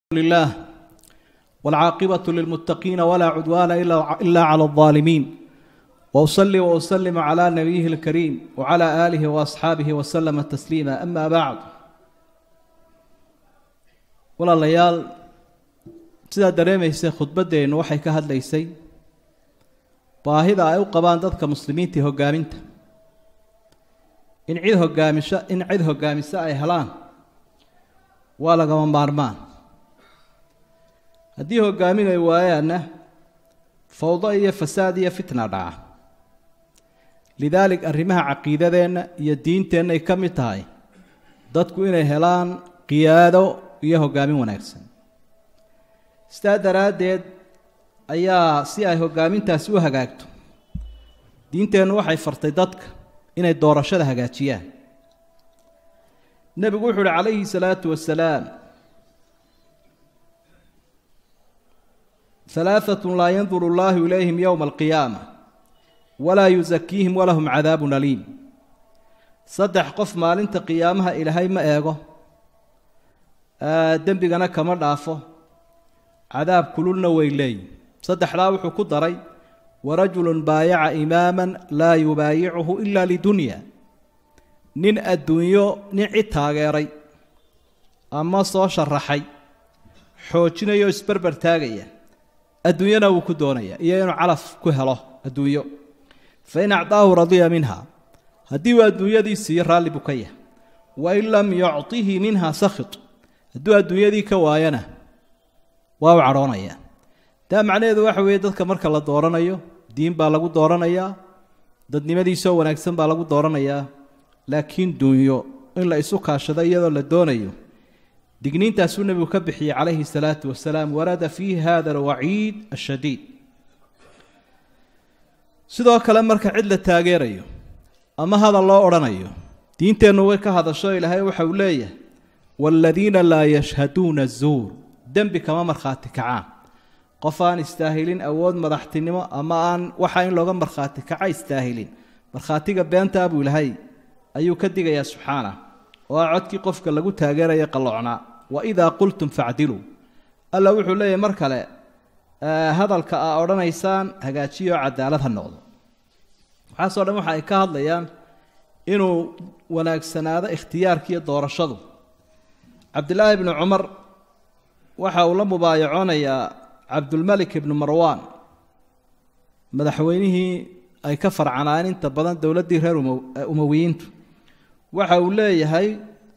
لله والعاقبة للمتقين ولا عدوان إلا إلا على الظالمين وأصلي وأسلم على نبيه الكريم وعلى آله وأصحابه وسلم تسليما أما بعد walaalayaal sidaa dareemaysay khudbaddeennu waxay ka hadlaysay baahida ay u qabaan dadka muslimiinta hoggaaminta in cid hogaamisho in cid hoggaamiso ay helaan waa lagama maarmaan haddii hoggaamin ay waayaanna fawdo iyo fasaad iyo fitna dhaca lidaalik arrimaha caqiidadeenna iyo diinteennay ka mid tahay dadku inay helaan qiyaado iyo hoggaamin wanaagsan sidaa daraaddeed ayaa si ay hoggaamintaasi u hagaagto diinteennu waxay fartay dadka inay doorashada hagaajiyaan nebigu wuxu uhi calayhi salaatu wasalaam halaaatun laa yanduru llaahu ilayhim yowma alqiyaama walaa yusakiihim walahum cadaabun aliim saddex qof maalinta qiyaamaha ilaahay ma eego dembigana kama dhaafo cadaab kululna way leeyihin saddexdaa wuxuu ku daray warajulun baayaca imaaman laa yubaayicuhu ila lidunya nin adduunyo nin cid taageeray ama soo sharaxay xoojinaya oo isberber taagaya adduunyana wuu ku doonaya iyo inuu calaf ku helo adduunyo fa in acdaahu radiya minha haddii uu adduunyadii siiyo raalli buu ka yahay wain lam yucطihi minha sakhit hadduu adduunyadii ka waayana waa u cadhoonaya taa macnaheedu waxa weeye dadka marka la dooranayo diin baa lagu dooranayaa dadnimadiisoo wanaagsan baa lagu dooranayaa laakiin duunyo in la isu kaashado iyadoo la doonayo digniintaasuu nebigu ka bixiyey calayhi salaatu wasalaam warada fiihi hada alwaciid ashadiid sidoo kale marka cid la taageerayo ama hadal loo odhanayo diinteennu way ka hadasho ilaahay waxa uu leeyahay waaladiina laa yashhaduuna zuur dembi kama markhaati kacaan qof aan istaahilin awood madaxtinimo ama aan waxa in looga markhaati kaca istaahilin markhaatiga beentaa buu ilahay ayuu ka digayaa subxaanah oo a codkii qofka lagu taageeraya qalloocnaa wa idaa qultum facdiluu alla wuxuu leeyahy mar kale hadalka aa odhanaysaan hagaajiyo cadaalad ha noqdo waxaasoo dhan waxa ay ka hadlayaan inuu wanaagsanaado ikhtiyaarkiiyo doorashadu cabdilaahi ibnu cumar waxa uu la mubaayacoonayaa cabdulmalik ibnu marwaan madaxweynihii ay ka farcanaan inta badan dowladdii reer umawiyiintu waxa uu leeyahay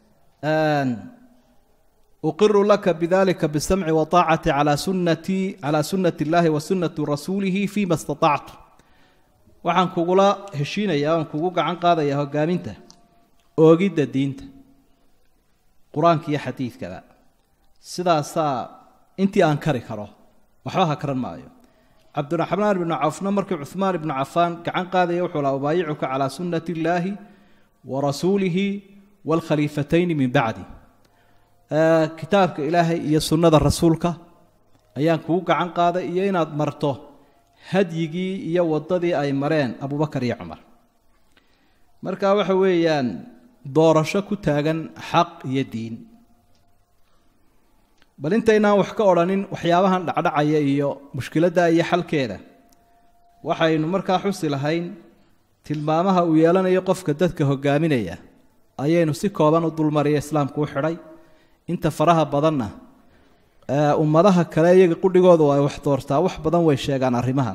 uqiru laka bidalika bisamci waaacati calaa sunati calaa sunnati illaahi wa sunnati rasuulihi fima istatactu waxaan kugula heshiinayaa oan kugu gacan qaadayaa hogaaminta oogidda diinta qur-aanka iyo xadiidkaba sidaasaa intii aan kari karo waxba ha karan maayo cabdiraxmaan ibnu cawfna markii cuhmaan ibnu cafaan gacan qaadaya wuxuu laha ubaayicuka calaa sunnati illaahi wa rasuulihi waalkhaliifatayni min bacdi kitaabka ilaahay iyo sunnada rasuulka ayaan kugu gacan qaaday iyo inaad marto hadyigii iyo waddadii ay mareen abubakar iyo cumar marka waxa weeyaan doorasho ku taagan xaq iyo diin bal intaynaan wax ka odhanin waxyaabahan dhacdhacaya iyo mushkiladda iyo xalkeeda waxaynu markaa xusi lahayn tilmaamaha uu yeelanayo qofka dadka hogaaminaya ayaynu si kooban u dulmariya islaamku u xidhay inta faraha badanna ummadaha kale iyaga qudhigoodu ay wax doortaa wax badan way sheegaan arrimahan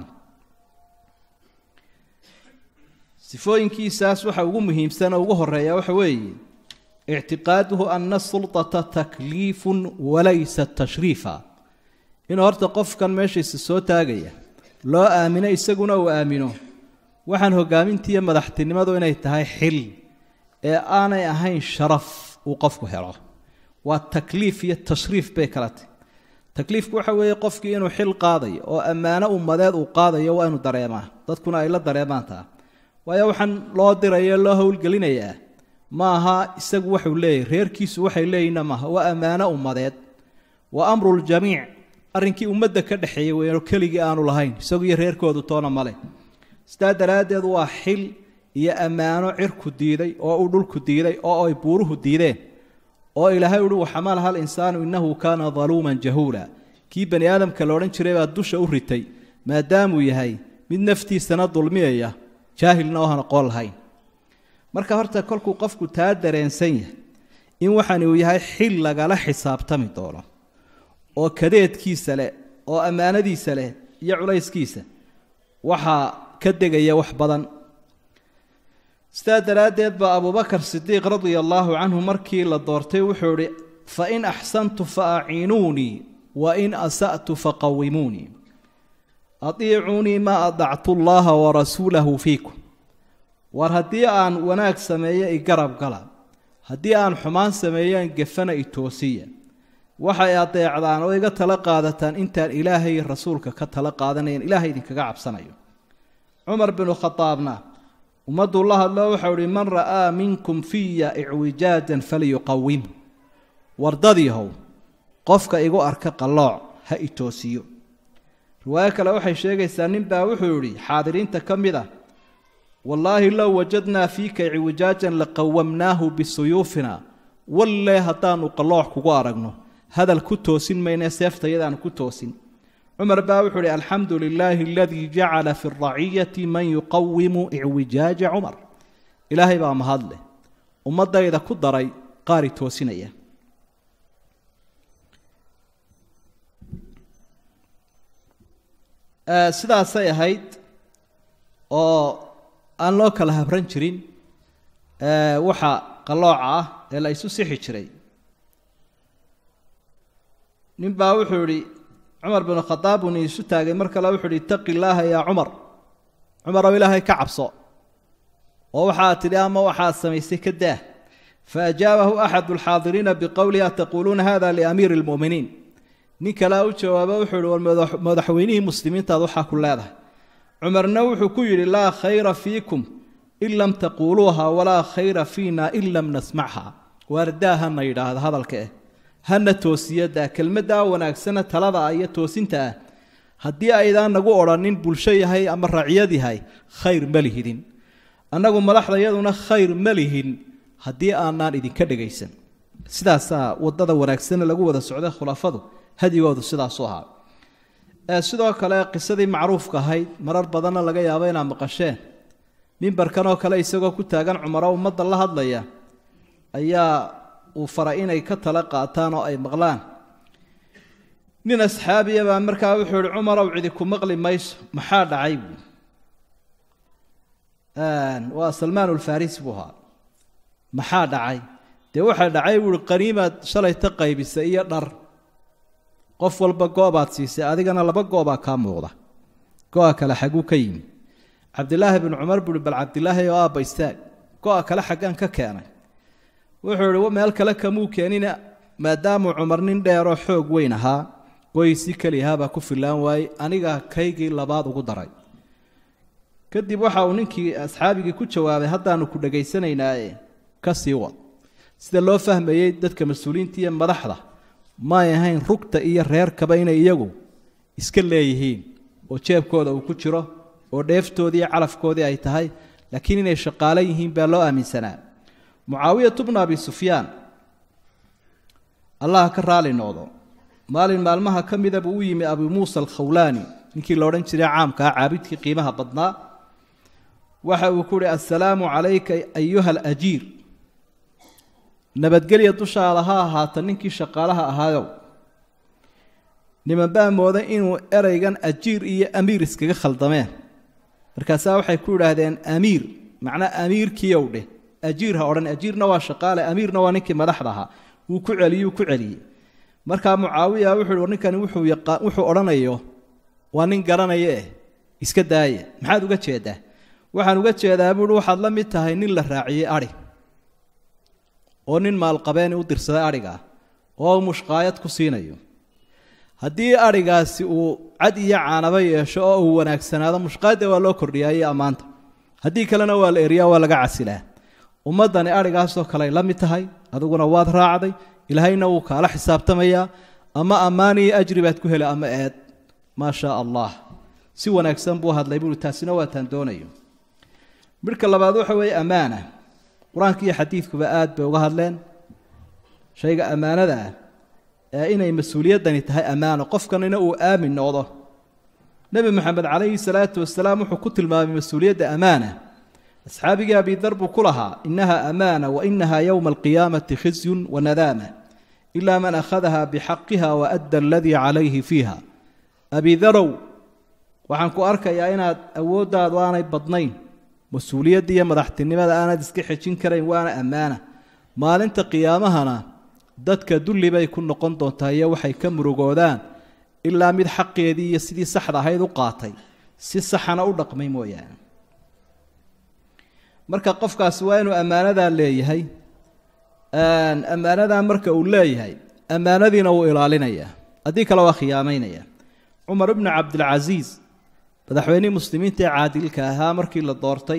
sifooyinkiisaas waxa ugu muhiimsan oo ugu horeeya waxa weeye ictiqaaduhu ana sulطata takliifun walaysa tashriifa inuu horta qofkan meeshiisa soo taagaya loo aamino isaguna uu aamino waxaan hogaamintiiyo madaxtinimadu inay tahay xil ee aanay ahayn sharaf uu qofku helo waa takliif iyo tashriif bay kala tahy takliifku waxa weeye qofkii inuu xil qaadayo oo ammaano ummadeed uu qaadayo waa inu dareemaa dadkuna ay la dareemaan taa waayo waxaan loo diraya loo howlgelinayaa ma aha isagu waxuu leeyahy reerkiisu waxay leeyihinna maaha waa ammaano ummadeed waa amruljamiic arrinkii ummadda ka dhexeeyey weyno keligii aanu lahayn isagu iyo reerkoodu toona male sidaa daraaddeed waa xil iyo ammaano cirku diiday oo uu dhulku diiday oo ay buuruhu diideen oo ilaahay uhi waxamalaha alinsaanu innahu kaana daluuman jahuula kii bani aadamka la odhan jiray baa dusha u ritay maadaamuu yahay mid naftiisana dulmiyaya jaahilna oo aan aqoon lahayn marka horta kolkuu qofku taa dareensan yahay in waxani uu yahay xil lagala xisaabtami doono oo kadeedkiisa leh oo ammaanadiisa leh iyo culayskiisa waxaa ka degaya wax badan sidaa daraaddeed baa abubakar sidiiq radia allaahu canhu markii la doortay wuxuu idhi fa in axsantu fa aciinuunii wa in asa'tu faqawimuunii adiicuunii maa adactu llaha warasuulahu fiikum war haddii aan wanaag sameeyo i garab gala haddii aan xumaan sameeyaan gefana i toosiya waxay adeecdaan oo iga tala qaadataan intaan ilaahay iyo rasuulka ka tala qaadanayan ilaahay idinkaga cabsanayo cumar binu khadaabna ummadduu la hadlo waxau ihi man ra'aa minkum fiya icwijaajan falyuqawim wardadiihow qofka igu arka qallooc ha i toosiyo riwaayo kale waxay sheegaysaa nin baa wuxuu yidhi xaadiriinta ka mid ah wallaahi low wajadnaa fiika icwijaajan laqawamnaahu bisuyuufina walle haddaanu qallooc kugu aragno hadal ku toosin mayne seeftayadaan ku toosin cumar baa wuxuu uhi alxamdu lilaahi aladii jacala fi raciyati man yuqawimu icwijaaja cumar ilaahay baa mahadleh ummadayda ku daray qaari toosinaya sidaasay ahayd oo aan loo kala habran jirin waxa qallooca ah ee la isu sixi jiray nin baa wuxuu idhi cumar binu khadaab uuni isu taagay mar kale wuxu uhi itaqi illaaha yaa cumar cumarow ilaahay ka cabso oo waxaad tidhi ama waxaad samaysay ka daah faajaabahu axadu alxaadiriina biqowlihi ataquuluuna hada liamiiri lmu'miniin nin kalea u jawaabo wuxuu ihi war madaxweynihii muslimiintaad waxaa ku leedahay cumarna wuxuu ku yidhi laa khayra fiikum in lam taquuluuha walaa khayra fiina in lam nasmacha waardaa hana yidhaahda hadalka eh hana toosiyadaa kelmaddaa wanaagsana talada ah iyo toosinta ah haddii aydaan nagu odhanin bulsho yahay ama raciyad yahay khayr ma lihidin annagu madaxda yaduna khayr ma lihin haddii aanaan idinka dhegaysan sidaasaa wadada wanaagsana lagu wada socday khulafadu hadigoodu sidaasu ahaa sidoo kale qisadii macruufka ahayd marar badanna laga yaabo inaad maqasheen mimbarkan oo kale isagoo ku taagan cumaro ummadda la hadlaya ayaa uu faray inay ka tala qaataan oo ay maqlaan nin asxaabiya baa markaa wuxuu ihi cumarow cidi ku maqli mayso maxaa dhacay buu waa salmaan ulfarisi buu ahaa maxaa dhacay dee waxaa dhacay buuhi qaniimaad shalayta qaybisa iyo dhar qof walba goobaad siisay adigana laba goobaa kaa muuqda go-a kale xagguu ka yimi cabdilaahi binu cumar buuhi bal cabdilaahi oo aabba istaag go-a kale xaggaan ka keenay wuxuu ihi meel kale kamuu keenina maadaamuu cumar nin dheeroo xoog weyn ahaa goysi keliyahaabaa ku fillaan waayey anigaa kaygii labaad ugu daray kadib waxa uu ninkii asxaabigii ku jawaabay haddaanu ku dhagaysanaynaaye ka sii wad sida loo fahmayey dadka mas-uuliyiinta iyo madaxda may ahayn rugta iyo reerkaba inay iyagu iska leeyihiin oo jeebkooda uu ku jiro oo dheeftoodii iyo calafkoodii ay tahay laakiin inay shaqaalo yihiin baa loo aaminsanaa mucaawiyatu bnu abi sufyaan allah ka raali noqdo maalin maalmaha ka mida buu u yimi abu muusa alkhawlaani ninkii la odhan jiray caamkaa caabidkii qiimaha badnaa waxa uu ku uhi assalaamu calayka ayuha alajiir nabadgelya dushaada ha ahaata ninkii shaqaalaha ahaayow niman baa mooday inuu ereygan ajiir iyo amiir iskaga khaldameen markaasaa waxay ku idhaahdeen amiir macnaa amiirkiiow dheh ajiir ha odhan ajiirna waa shaqaale amiirna waa ninkii madaxda ahaa wuu ku celiyuu ku celiyey markaa mucaawiya wuxuu hi ninkani wuxuu yaqaan wuxuu odhanayo waa nin garanaya eh iska daaya maxaad uga jeedaa waxaan uga jeedaa buuhi waxaad la mid tahay nin la raaciyey adhi oo nin maalqabeeni u dirsaday adhigaa oo mushqaayad ku siinayo haddii adhigaasi uu cad iyo caanaba yeesho oo uu wanaagsanaado mushqaayadda waa loo kordhiyaa iyo ammaanta haddii kalena waa la eriyaa waa laga casilaa ummaddani adhigaasoo kale ay la mid tahay adiguna waad raacday ilaahayna wuu kaala xisaabtamayaa ama ammaan iyo ajri baad ku heli ama eed maa shaa allah si wanaagsan buu hadlay buui taasina waataan doonayo midhka labaad waxa weeye ammaana qur-aanka iyo xadiidkuba aad bay uga hadleen shayga ammaanada ah ee inay mas-uuliyaddani tahay ammaano qofkanina uu aamin noqdo nebi moxamed calayhi salaatu wasalaam wuxuu ku tilmaamay mas-uuliyadda ammaana asxaabigii abidar buu ku lahaa inaha amaana wa inaha yowma alqiyaamati khizyun wa nadaama ilaa man akhadaha bixaqiha wa adda aladii calayhi fiiha abidarow waxaan ku arkayaa inaad awooddaadu aanay badnayn mas-uuliyadda iyo madaxtinimada aanad iska xejin karayn waana ammaana maalinta qiyaamahana dadka dulli bay ku noqon doontaa iyo waxay ka murugoodaan ilaa mid xaqeedii iyo sidii saxda ahayd u qaatay si saxana u dhaqmay mooyaane marka qofkaasi waa inuu ammaanadaa leeyahay ammaanadaa marka uu leeyahay ammaanadiina wuu ilaalinayaa haddii kale waa khiyaamaynaya cumar ibnu cabdilcasiis madaxweynihii muslimiinta ee caadilka ahaa markii la doortay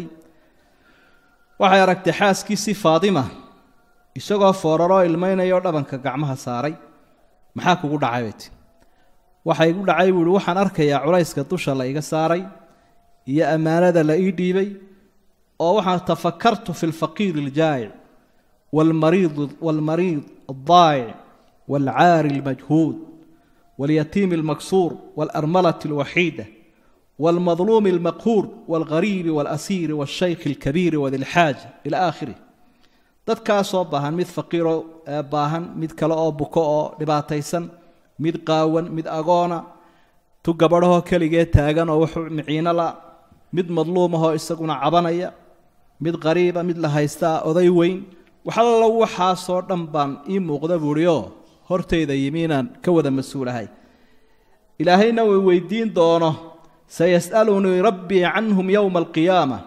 waxay aragtay xaaskiisii faadima isagoo fooraroo ilmaynayao dhabanka gacmaha saaray maxaa kugu dhacay bay ti waxa igu dhacay buu ihi waxaan arkayaa culayska dusha la iga saaray iyo ammaanada la ii dhiibay oo waxaan tafakartu fi lfaqiir اljaa'ic wاlmariid wاlmariid الضaa'ic wاlcaari اlmajhuud wاlyatiim اlmaksuur wاlarmalة اlwaxiida wاlmadluum اlmaqhuur wاlgariibi wاlasiiri wاshaykh اlkabiiri wadilxaaja ilى aakhirih dadkaasoo baahan mid faqiiroo baahan mid kale oo buko oo dhibaataysan mid qaawan mid agoona tu gabadhahoo keligee taagan oo wuxuu miciino la mid madluumahoo isaguna cabanaya mid qariiba mid la haystaa oday weyn waxallo waxaasoo dhan baan ii muuqda buuhi oo hortayda yimi inaan ka wada mas-uulahay ilaahayna uu weydiin doono sayas'alunii rabbii canhum yowma alqiyaama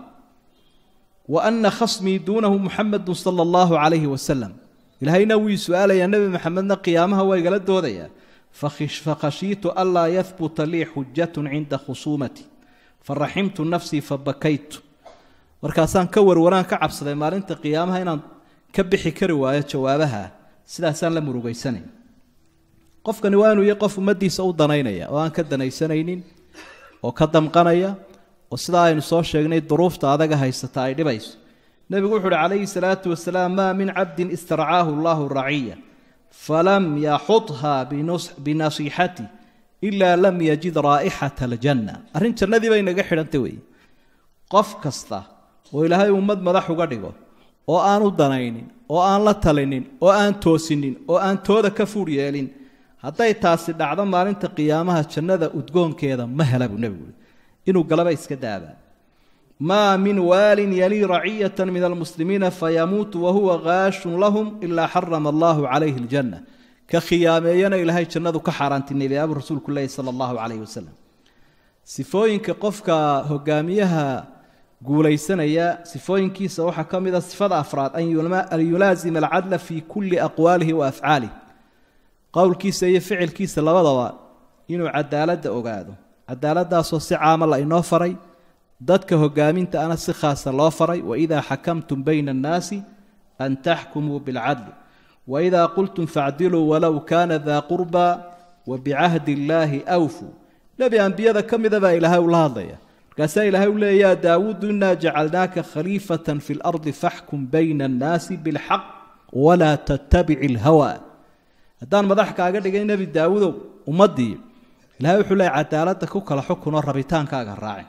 wa ana khasmii duunahu muxamadu sala allahu calayhi wasalam ilaahayna wuu su-aalayaa nebi maxamedna qiyaamaha waa igala doodayaa fakhashiitu anlaa yahbuta lii xujatun cinda khusuumati faraximtu nafsii fabakaytu markaasaan ka warwaraan ka cabsaday maalinta qiyaamaha inaan ka bixi kari waayo jawaabaha sidaasaan la murugaysanay qofkani waa inuu yahay qof ummaddiisa u danaynaya oo aan ka danaysanaynin oo ka damqanaya oo sidaa aynu soo sheegnay duruufta adaga haysata ay dhibayso nebigu wuxu uhi calayhi salaatu wasalaam maa min cabdin istarcaahu allahu raciya falam yaxudha binasiixati ilaa lam yajid raa'ixata aljanna arrin jannadii bay naga xidhantay weeye qof kasta oo ilaahay ummad madax uga dhigo oo aan u danaynin oo aan la talinin oo aan toosinin oo aan tooda ka fuur yeelin hadday taasi dhacdo maalinta qiyaamaha jannada udgoonkeeda ma hela buu nebigu uhi inuu galaba iska daaba maa min waalin yalii raciyata min almuslimiina fayamuutu wahuwa gaashun lahum ilaa xarama allahu calayhi aljanna ka khiyaameeyana ilaahay jannadu ka xaaraantinayday abuu rasuulku leehi sala allahu calayhi wasalam sifooyinka qofka hogaamiyaha guulaysanaya sifooyinkiisa waxaa ka mid a sifada afraad an yulaasima alcadla fii kulli aqwaalihi wa afcaalih qowlkiisa iyo ficilkiisa labadaba inuu cadaaladda ogaado cadaaladdaasoo si caama la inoo faray dadka hogaaminta ana si khaasa loo faray waidaa xakamtum bayna annaasi an taxkumuu bilcadli waidaa qultum facdiluu walow kaana daa qurbaa wabicahdi illaahi awfuu nebi ambiyada ka mida baa ilaahay ula hadlaya markaasaa ilaahay u leeya yaa daawuudu inaa jacalnaaka khaliifatan fi lardi faxkum bayna annaasi bilxaq walaa tattabici ilhawa haddaan madax kaaga dhigay nebi daawudow ummaddii ilahay wuxuu leeya cadaaladda ku kala xukunoo rabitaankaaga raacin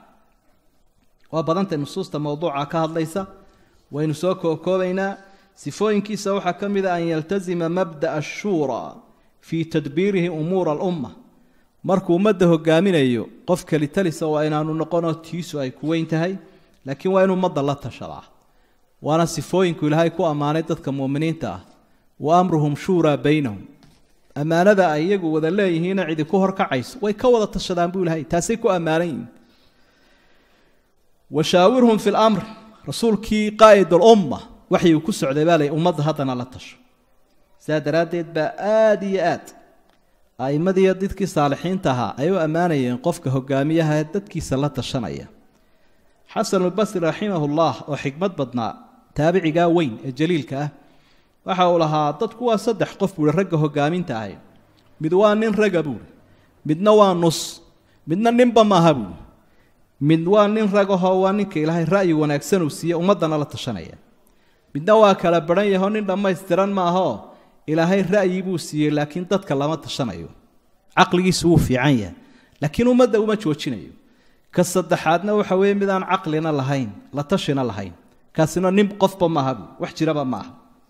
waa badantay nusuusta mowduuca ka hadlaysa waynu soo kookoobaynaa sifooyinkiisa waxaa ka mid a an yaltasima mabda'a ashuuraa fii tadbiirihi umuura alumma markuu ummadda hogaaminayo qof kelitalisa waa inaanu noqonoo tiisu ay ku weyn tahay laakiin waa inu ummadda la tashadaa waana sifooyinku ilaahay ku ammaanay dadka muuminiinta ah wa amruhum shuuraa baynahum ammaanada ay iyagu wada leeyihiina cidi ku horkacayso way ka wada tashadaan buu ilahay taasay ku ammaanan yihiin washaawirhum fi lamr rasuulkii qaa'id alumma waxii uu ku socday baa lay ummadda haddana la tasho sidaa daraaddeed baa aada iyo aad a'immadiiyo dadkii saalixiinta ahaa ay u ammaanayeen qofka hogaamiyaha ee dadkiisa la tashanaya xasanulbasri raximahullah oo xikmad badnaa taabicigaa weyn ee jaliilka ah waxa uu lahaa dadku waa saddex qof buuhi ragga hogaaminta ahay mid waa nin raga buuhi midna waa nus midna ninba maaha buuhi mid waa nin ragahoo waa ninka ilaahay ra'yi wanaagsan uu siiye ummaddana la tashanaya midna waa kala baran yahoo nin dhammaystiran maahoo ilaahay ra'yi buu siiyey laakiin dadka lama tashanayo caqligiisu wuu fiican yahay laakiin ummadda uma joojinayo ka saddexaadna waxa weeye mid aan caqlina lahayn la tashina lahayn kaasina nin qofba maaha bu wax jiraba ma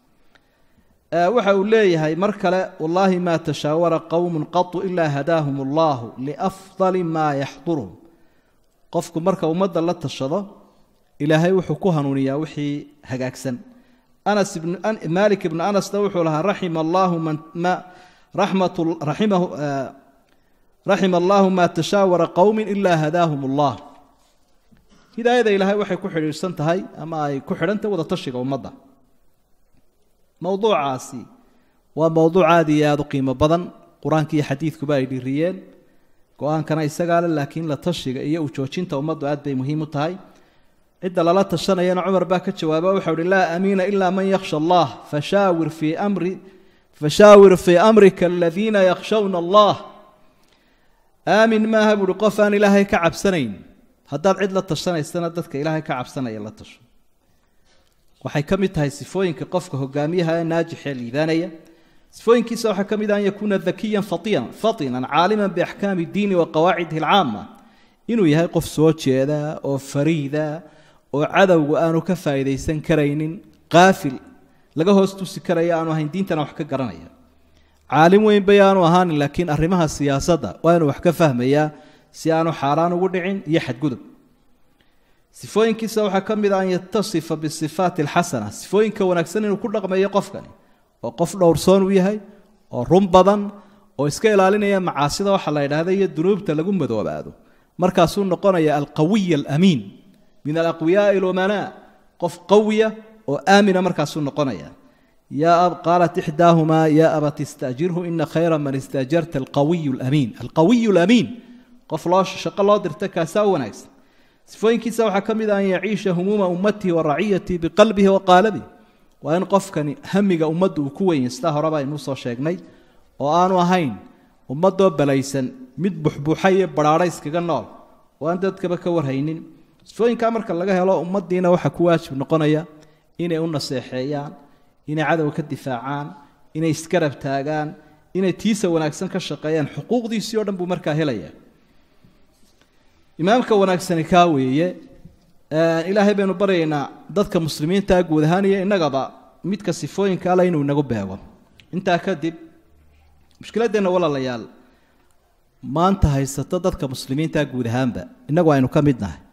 aha waxa uu leeyahay mar kale wallaahi maa tashaawara qowmun qatu ilaa hadaahum allahu liafdali maa yaxduruhum qofku marka ummadda la tashado ilaahay wuxuu ku hanuuniyaa wixii hagaagsan anas ibn malik ibnu anasna wuxuu lahaa raxima allahu man ma raxmat raximahu raxima allahu maa tashaawara qowmin ilaa hadaahum allah hidaayada ilaahay waxay ku xidhiidhsan tahay ama ay ku xidhantahay wada tashiga ummadda mowduucaasi waa mowduuc aad iyo aada u qiimo badan qur-aanka iyo xadiidkuba ay dhiriyeen go-aankana isagaa le laakiin la tashiga iyo ujoojinta ummaddu aad bay muhiim u tahay cidda lala tashanayana cumar baa ka jawaaba waxau uhi laa amiina ilaa man yakhsha allah fashaawir fii amri fashaawir fii amrika aladiina yakhshawna allah aamin maaha buuhi qof aan ilaahay ka cabsanayn haddaad cid la tashanaysana dadka ilaahay ka cabsanaya la tasho waxay ka mid tahay sifooyinka qofka hogaamiyaha ee naajixee liibaanaya sifooyinkiisa waxaa ka mid ah an yakuuna dakiyan fatiyan fatinan caaliman biaxkaami diini wa qawaacidihi alcaama inuu yahay qof soo jeeda oo fariida oo cadowga aanu ka faa'iidaysan karaynin qaafil laga hoos tusi karaya aanu ahayn diintana wax ka garanaya caalim weyn bay aanu ahaanin laakiin arrimaha siyaasadda waa inuu wax ka fahmayaa si aanu xaaraan ugu dhicin iyo xadgudub sifooyinkiisa waxaa ka mid ah an yatasifa bisifaati alxasana sifooyinka wanaagsan inuu ku dhaqmeeyo qofkani oo qof dhowrsoon uu yahay oo run badan oo iska ilaalinaya macaasida waxa la yidhaahda iyo dunuubta lagu madoobaado markaasuu noqonaya alqawiy alamiin min alaqwiyaai lumanaa qof qawiya oo aamina markaasuu noqonaya qaalat ixdaahumaa yaa abat istajirhu ina khayra man istajarta alqawiy lamiin alqawiy lamiin qof loo shaqo loo dirta kaasaa u wanaagsan sifooyinkiisa waxaa ka mid ah an yaciisha humuuma ummatihi wa raciyatihi biqalbihi wa qaalabihi waa in qofkani hamiga ummadda uu ku weyn sidaa horeba aynuu soo sheegnay oo aanu ahayn ummadoo balaysan mid buxbuuxa iyo badhaadha iskaga nool oo aan dadkaba ka warhaynin sifooyinkaa marka laga helo ummaddiina waxaa ku waajib noqonaya inay u naseexeeyaan inay cadowga ka difaacaan inay iskarab taagaan inay tiisa wanaagsan ka shaqeeyaan xuquuqdiisii o dhan buu markaa helaya imaamka wanaagsani kaa weeye ilaahay baynu baryaynaa dadka muslimiintaa guud ahaan iyo innagaba midka sifooyinka alle inuu inagu beego intaa kadib mushkiladeenna walaalayaal maanta haysato dadka muslimiintaa guud ahaanba innagu aynu ka mid nahay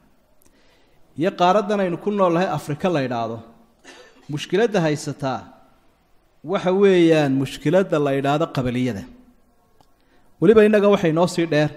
iyo qaaraddan aynu ku noolnahay afrika la yidhaahdo mushkiladda haysataa waxa weeyaan mushkiladda la yidhaahdo qabaliyada weliba innaga waxay noo sii dheer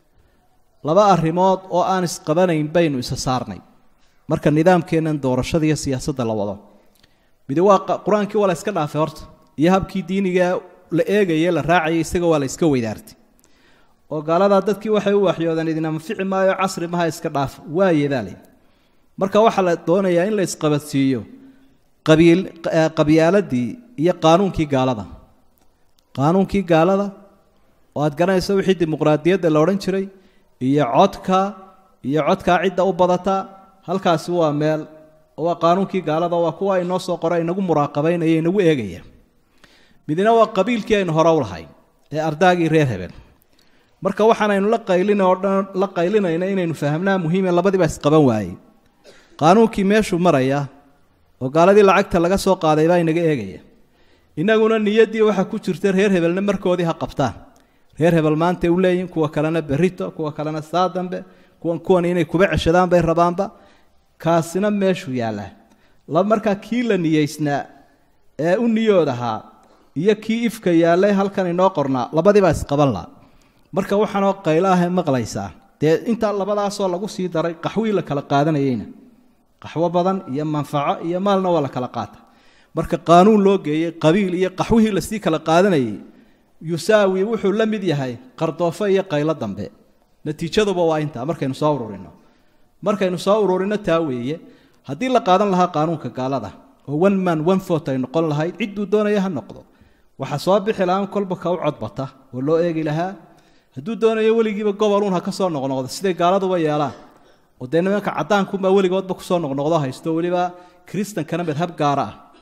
laba arrimood oo aan isqabanayn baynu isa saarnay marka nidaamkeennan doorashada iyo siyaasadda la wado midi waa qur-aankii waa la iska dhaafay horta iyo habkii diiniga la eegaye la raacayay isaga waa la iska weydaartay oo gaaladaa dadkii waxay u waxyoodeen idin anfici maayo casri maha iska dhaaf waa yedaale marka waxaa la doonayaa in la isqabadsiiyo qabiil qabyaaladii iyo qaanuunkii gaalada qaanuunkii gaalada oo aad garanayso wixii dimuqraadiyadda la odhan jiray iyo codka iyo codkaa cidda u badata halkaasi waa meel waa qaanuunkii gaalada waa kuwa inoo soo qora inagu muraaqabaynaya inagu eegaya midna waa qabiilkii aynu hore u lahayn ee ardaagii reer hebel marka waxaanaynu la qaylin oo dhan la qaylinayna inaynu fahamnaa muhiime labadiiba isqaban waayey qaanuunkii meeshuu maraya oo gaaladii lacagta laga soo qaaday baa inaga eegaya innaguna niyaddii waxa ku jirta reer hebelna markoodii ha qabtaan reer hebel maantay u leeyihin kuwa kalena berito kuwa kalena saa dambe kuwan kuwan inay kuba ceshadaan bay rabaanba kaasina meeshuu yaallaa la markaa kii la niyeysnaa ee u niyood ahaa iyo kii ifka yaallay halkan inoo qornaa labadiibaa isqaban la marka waxaanoo qaylo ah maqlaysaa dee intaa labadaasoo lagu sii daray qaxwii la kala qaadanayeyna qaxwo badan iyo manfaco iyo maalna waa la kala qaata marka qaanuun loo geeyey qabiil iyo qaxwihii lasii kala qaadanayay yusaawi wuxuu la mid yahay qardoofo iyo qaylo dambe natiijaduba waa intaa markaynu soo ururino markaynu soo ururino taa weeye haddii la qaadan lahaa qaanuunka gaalada oo one man one fort ay noqon lahayd cidduu doonaya ha noqdo waxaa soo bixi lahaa kolba ka u codbata oo loo eegi lahaa hadduu doonayo weligiiba gobolun ha ka soo noqnoqdo siday gaaladuba yeelaan oo dee nimanka caddaankunbaa weligoodba kusoo noqnoqdo haysto weliba kristankana madhab gaara ah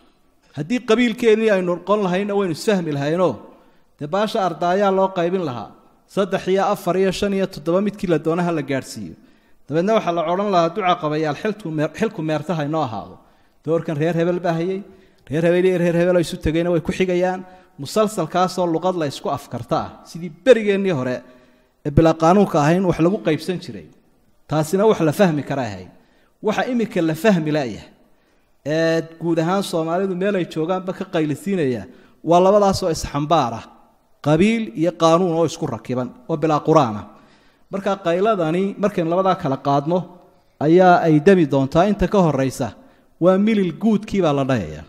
haddii qabiilkeennii aynu noqon lahayna waynu isfahmi lahaynoo dee baasha ardaayaa loo qaybin lahaa saddex iyo afar iyo shan iyo toddoba midkii la doonaha la gaadhsiiyo dabeedna waxaa la odhan lahaa duca qabayaal xilku meertaha inoo ahaado doorkan reer hebel baa hayay reer hebel iyo reer hebel oo isu tegayna way ku xigayaan musalsalkaasoo luqad la isku afkarta ah sidii berigeennii hore ee bilaa qaanuunka ahayn wax lagu qaybsan jiray taasina wax la fahmi kara ahayd waxa iminka la fahmi layahay ee guud ahaan soomaalidu meel ay joogaanba ka qaylisiinaya waa labadaasoo isxambaar ah qabiil iyo qaanuun oo isku rakiban oo bilaa qur-aanah marka qayladani markaynu labadaa kala qaadno ayaa ay demi doontaa inta ka horeysa waa milil guudkiibaa la dhahaya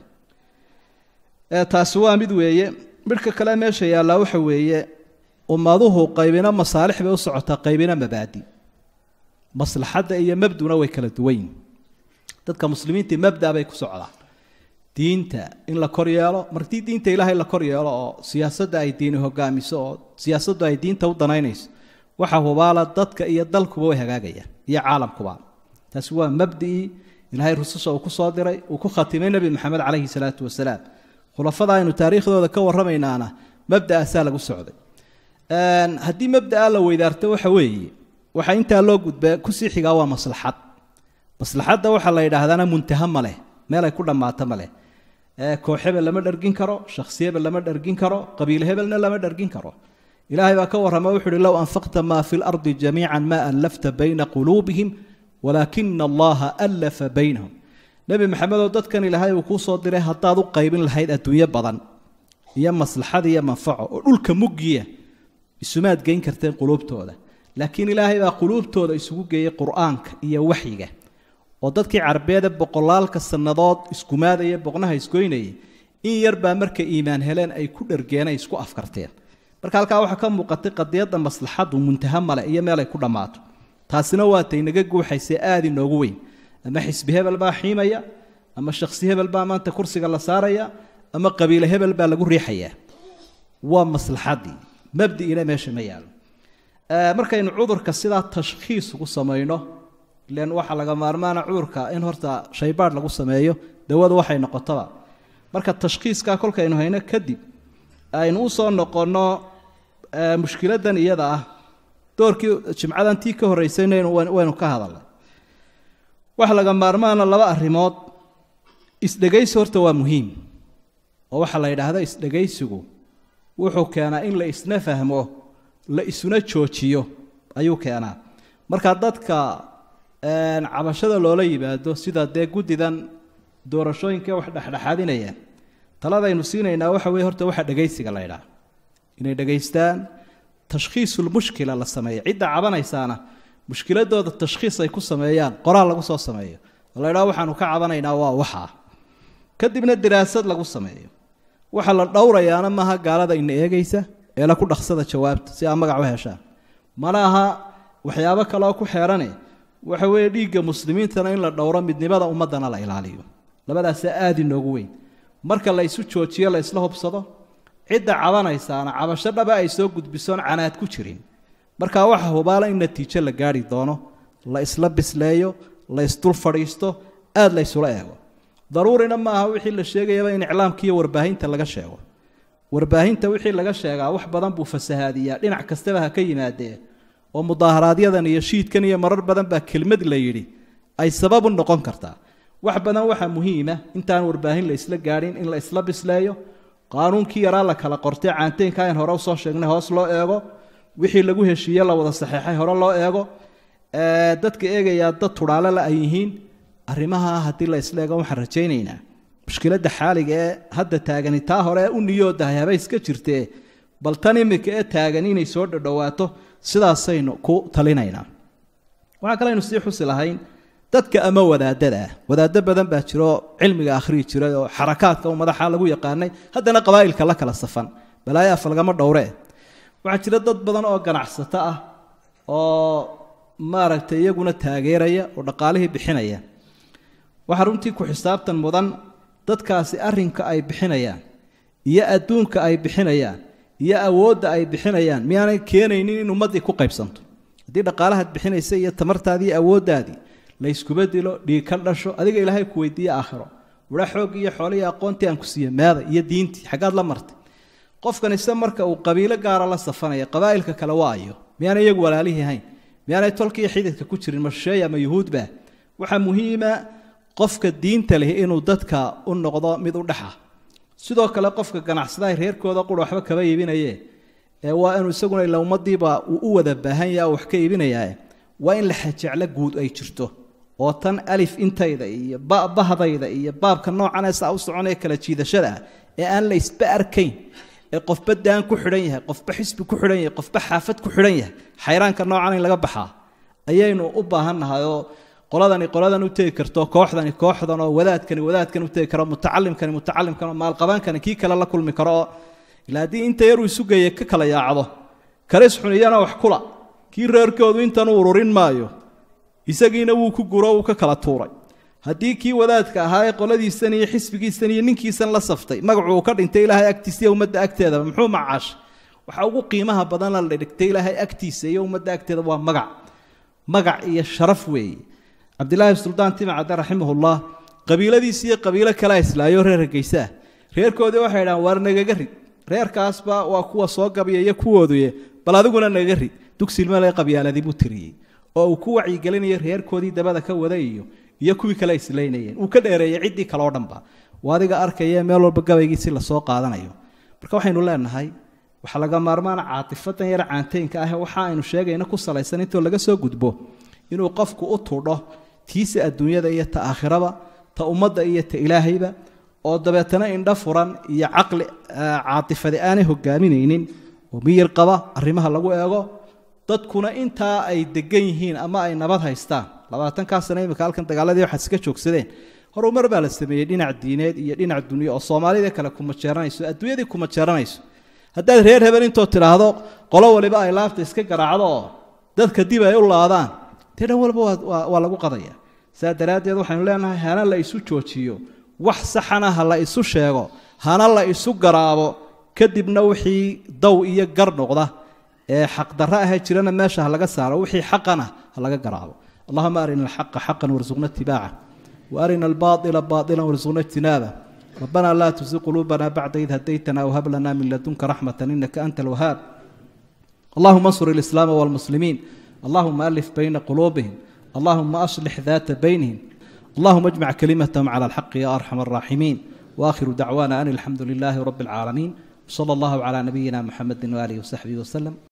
taasi waa mid weeye midhka kale meesha yaallaa waxa weeye ummaduhu qaybina masaalix bay u socotaa qaybina mabaadi maslaxadda iyo mabduna way kala duwanyihin dadka muslimiintii mabda bay ku socdaan diinta in la kor yeelo martii diinta ilaahay la kor yeelo oo siyaasadda ay diini hogaamiso oo siyaasaddu ay diinta u danaynayso waxa hubaala dadka iyo dalkuba way hagaagayaan iyo caalamkuba taasi waa mabdii ilaahay rususha uu ku soo diray uu ku khatimay nebi maxamed calayhi salaatu wasalaam khulafada aynu taariikhdooda ka warramaynaana mabda'aasaa lagu socday haddii mabda'a la weydaarto waxa weeye waxa intaa loo gudbaa kusii xigaa waa maslaxad maslaxadda waxaa la yidhaahdaana muntaha ma leh meel ay ku dhammaato ma leh koox hebel lama dhargin karo shakhsi hebel lama dhargin karo qabiil hebelna lama dhargin karo ilaahay baa ka warrama wuxu uhi low anfaqta maa fi lardi jamiican ma allafta bayna quluubihim walaakina allaha allafa baynahum nebi maxamedoo dadkan ilaahay uu kuu soo diray haddaad u qaybin lahayd adduunyo badan iyo maslaxad iyo manfaco oo dhulka muggiya isumaad geyn karteen quluubtooda laakiin ilaahay baa quluubtooda isugu geeyey qur-aanka iyo waxyiga oo dadkii carbeede boqolaalka sannadood iskumaadaya boqnaha isgoynayay in yar baa markay iimaan heleen ay ku dhargeenay isku afkarteen marka halkaa waxaa ka muuqatay qadiyadda maslaxaddu muntaha male iyo meel ay ku dhammaato taasina waatay naga guuxaysee aada inoogu weyn ama xisbi hebel baa xiimaya ama shakhsi hebel baa maanta kursiga la saaraya ama qabiile hebel baa lagu riixayaa waa maslaxaddii mabdi'ina meesha ma yaalo markaynu cudurka sidaa tashkhiis ugu samayno ilan waxaa laga maarmaana cudurka in horta shaybaadh lagu sameeyo dawadu waxay noqotoba marka tashkhiiskaa kolkaynu hayno kadib aynu u soo noqonno mushkiladan iyada ah doorkii jimcadan tii ka horreysayna waynu ka hadalnay waxa laga maarmaana laba arrimood isdhegaysi horta waa muhiim oo waxaa la yidhaahda isdhegaysigu wuxuu keenaa in la isna fahmo la isuna joojiyo ayuu keenaa marka dadka cabashada loola yimaado sida dee guddidan doorashooyinka wax dhexdhexaadinayaan taladaynu siinaynaa waxa weye horta waxa dhegaysiga la ydhaha inay dhegaystaan tashkhiisulmushkila la sameeyo cidda cabanaysaana mushkiladooda tashkhiis ay ku sameeyaan qoraal lagu soo sameeyo oo la ydhaha waxaanu ka cabanaynaa waa waxaa kadibna diraasad lagu sameeyo waxa la dhowrayaana maaha gaalada ina eegaysa ee la ku dhaqsada jawaabta si aa magac u heshaan mana aha waxyaabo kaleoo ku xeerane waxa weeye dhiigga muslimiintana in la dhowro midnimada ummaddana la ilaaliyo labadaasaa aada inoogu weyn marka la isu joojiyo la isla hubsado cidda cabanaysaana cabasho dhaba ay soo gudbisoon canaad ku jirin marka waxa hubaala in natiijo la gaari doono la isla bisleeyo la isdul fadhiisto aada la ysula eego daruurina ma aha wixii la sheegayaba in iclaamka iyo warbaahinta laga sheego warbaahinta wixii laga sheegaa wax badan buu fasahaadiyaa dhinac kastaba ha ka yimaadee oo mudaaharaaadyadan iyo shiidkan iyo marar badan baa kelmad la yidhi ay sabab u noqon kartaa wax badan waxaa muhiima intaan warbaahin la isla gaadhin in la isla bisleeyo qaanuunkii yaraa la kala qortay caanteynka in hore usoo sheegnay hoos loo eego wixii lagu heshiiye la wada saxeexay hore loo eego dadka eegayaa dad tudhaale la ay yihiin arrimaha haddii la isla eego waxaan rajaynaynaa mushkiladda xaaliga ee hadda taagani taa hore u niyoodahay haba iska jirtee bal tan imika ee taagan inay soo dhadhowaato sidaasaynu ku talinaynaa waxaa kale aynu sii xusi lahayn dadka ama wadaadada ah wadaado badan baa jiro cilmiga akhriyi jiray oo xarakaadka u madaxa lagu yaqaanay haddana qabaa'ilka la kala safan balaayo af lagama dhowree waxaa jira dad badan oo ganacsato ah oo maaragtay iyaguna taageeraya oo dhaqaalihii bixinaya waxaa runtii ku xisaabtan mudan dadkaasi arrinka ay bixinayaan iyo adduunka ay bixinayaan iyo awoodda ay bixinayaan miyaanay keenaynin in ummaddii ku qaybsanto haddii dhaqaalahaad bixinaysa iyo tamartaadii iyo awooddaadii la yskuba dilo dhiig ka dhasho adiga ilaahay ku weydiiye aakhiro wara xoog iyo xoolihii aqoontii aan ku siiyey meeda iyo diintii xaggaad la martay qofkan ise marka uu qabiilo gaara la safanaya qabaa'ilka kale waa ayo miyaanay iyagu walaalihii hayn miyaanay tolkiiyo xididka ku jirin masheey ama yuhuudba waxaa muhiima qofka diinta leh inuu dadka u noqdo mid u dhexa sidoo kale qofka ganacsadaha reerkooda qura waxba kaba iibinaye ee waa inuu isaguna ila ummadiiba uu u wada baahan yaha wax ka iibinayaa waa in la xajeclo guud ay jirto oo tan alif intayda iyo bahdayda iyo baabka noocan ee saa u soconaya kala jiidashada ah ee aan la isba arkayn ee qofba daan ku xidhan yahay qofba xisbi ku xidhan yahay qofba xaafad ku xidhan yahay xayraanka noocan in laga baxaa ayaynu u baahannahay oo qoladani qoladan u tegi karto kooxdani kooxdan oo wadaadkani wadaadkan u tegi karo mutacalimkani mutacalimkan oo maalqabaankani kii kale la kulmi karo oo ilaa haddii inta yaruu isu geeye ka kala yaacdo karis xun iyana wax kula kii reerkoodu intan u ururin maayo isagiina wuu ku guro uu ka kala tuuray haddii kii wadaadka ahaa ee qoladiisan iyo xisbigiisan iyo ninkiisan la saftay magacu uu ka dhintay ilaahay agtiisa iyo ummadda agteedaba muxuu macaashay waxaa ugu qiimaha badan la dhigtay ilaahay agtiisa iyo ummadda agteeda waa magac magac iyo sharaf weeye cabdilaahi suldaan timacadde raximahullah qabiiladiisi iyo qabiilo kalea islaayo reer hargeysaa reerkoodii waxay dhahaan waar nagaga rid reerkaasba waa kuwa soo gabiya iyo kuwooduye bal adiguna nagaga rid dugsilmale qabyaaladii buu tiriyey oo uu ku wacyigelinayo reerkoodii dabada ka waday iyo iyo kuwii kale islaynayeen uu ka dheereeyey ciddii kale oo dhanba waa adiga arkaya meel walba gabaygiisi lasoo qaadanayo marka waxaynu leenahay waxaa laga maarmaana caatifadan yar caanteynka ah waxa aynu sheegayna ku salaysan intoo laga soo gudbo inuu qofku u tudho tiisa adduunyada iyo ta aakhiraba ta ummadda iyo ta ilaahayba oo dabeetana indho furan iyo caqli caatifadi aanay hogaaminaynin oo miyir qaba arrimaha lagu eego dadkuna intaa ay degan yihiin ama ay nabad haystaan labaatankaa sano imika halkan dagaaladii waxaad iska joogsadeen horumar baa la sameeyey dhinac diineed iyo dhinac dunyo oo soomaalida kale kuma jeeranayso adduunyadii kuma jeeranayso haddaad reer hebel intoo tidhaahdo qolo waliba ay laabta iska garaacdo oo dadka dib ay u laadaan dee dhan walba waa lagu qadaya saa daraaddeed waxaynu leenahay hana la isu joojiyo wax saxana ha la isu sheego hana la isu garaabo kadibna wixii daw iyo gar noqda ee xaqdarro ahee jirana meesha ha laga saaro wixii xaqana ha laga garaabo allahuma arina alxaqa xaqan warsuqna itibaaca وارنا الباطل باطلا وارزقنا اجتنابه ربنا لا تزغ قلوبنا بعد إذ هديتنا وهب لنا من لدنك رحمة إنك أنت الوهاب اللهم انصر الإسلام والمسلمين اللهم ألف بين قلوبهم اللهم أصلح ذات بينهم اللهم اجمع كلمتهم على الحق يا أرحم الراحمين وآخر دعوانا أن الحمد لله رب العالمين صلى الله على نبينا محمد وآله وصحبه وسلم